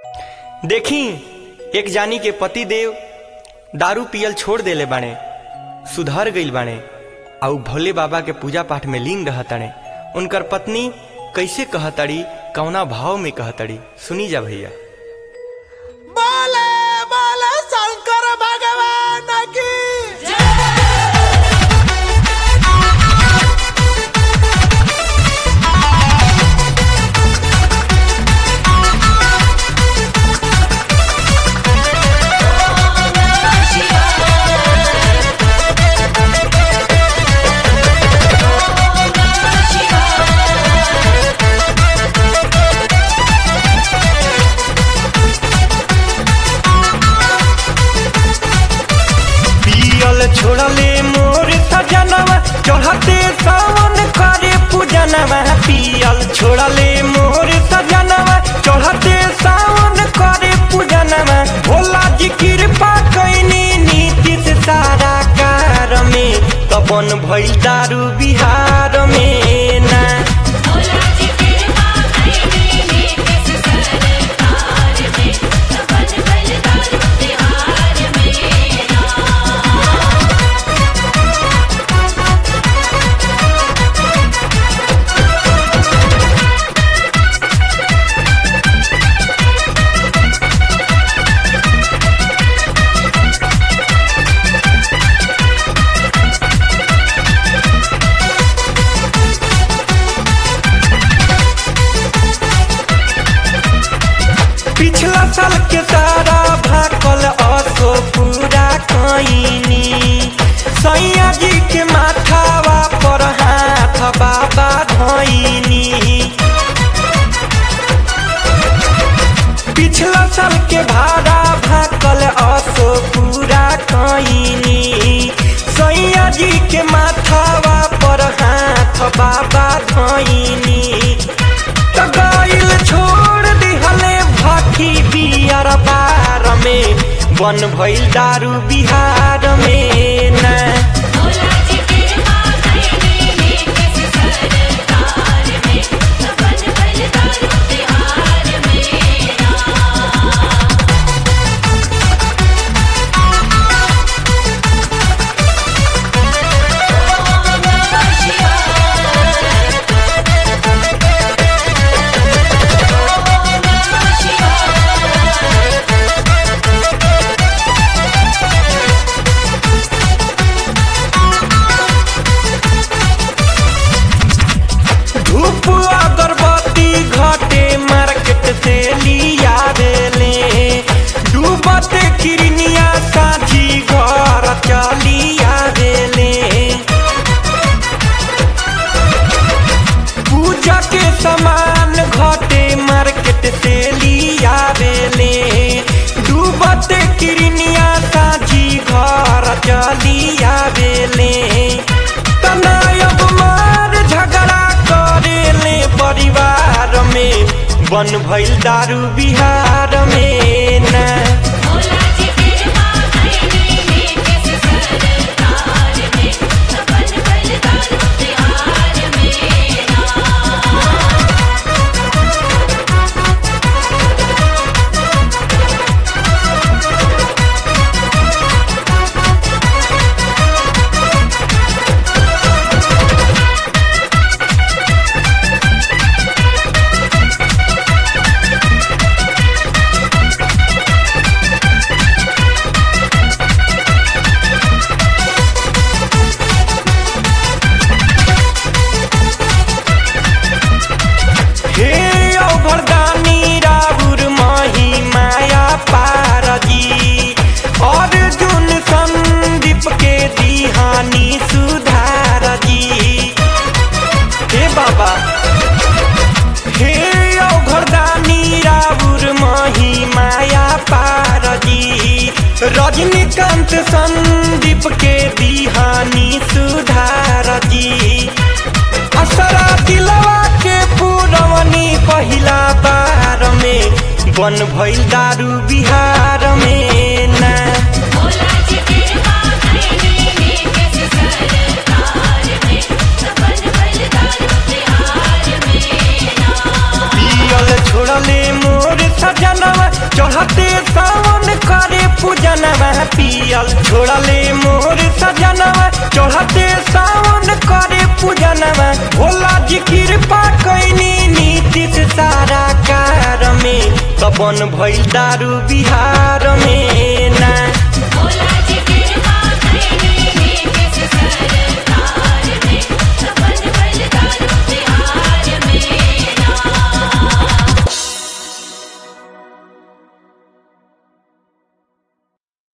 देखी एक जानी के पति देव दारू पियल छोड़ देले बाणे सुधर गईल बाणे आ उ भोले बाबा के पूजा पाठ में लीन रहतड़े उनकर पत्नी कैसे कहतड़ी कौना भाव में कहतड़ी सुनी जा भैया बोले बोले शंकर भगवान की पियल छोड़ले मोर सजनवा चढ़ते सावन करे पूजनवा पियल छोड़ले मोर सजनवा चढ़ते सावन करे पूजनवा भोला जी कृपा कैनी नीति से सारा कार में तपन भइल दारू बिहार में ना भोला जी कृपा कइनी नीतिश सरकार में तपन भइल दारू बिहार में ना पिछला साल के सारा भाकल असो पूरा कईनी सैया जी के माथावा पर हाथ बाबा धइनी पिछला साल के भाड़ा भाकल असो पूरा कईनी सैया जी के माथावा पर हाथ बाबा धइनी त गइल छोड़ दिहले भट्टी बियर बार में बन भइल दारू बिहार में ना भोला जी कृपा कइनी नीतिश सरकार में तपन भइल दारू बिहार में ना धूप अगरबत्ती घटे मार्केट से लिया देले डूबते किरनिया साझी घर चलिया देले पूजा के सामान घटे मार्केट से लिया देले डूबते किरनिया साझी घर चलिया देले तनायब मार झगड़ा करेले परिवार में बन भइल दारू बिहार में ना भोला जी कृपा कइनी नीतिश सरकार में तपन भइल दारू बिहार में ना हे औभरदानी राउर माही माया पारजी अर्जुन संदीप के दिहानी सुधार जी हे बाबा हे औघरदानी राउर माही माया पारजी रजनीकांत संदीप के दिहानी सुधार जी असरा दिलवा के पूरवनी पहिला बार में बन भइल दारू बिहार में ना भोला जी कृपा कइनी नीतिश सरकार में तपन भइल दारू बिहार में ना पियल छोड़ले मोर सजनवा पियल छोड़ले मोर सजनवा चढ़ते सावन करे पूजनवा भोला जी कृपा कैनी नीतीश सारा कार में तबन भइल दारू बिहार में ना भोला जी के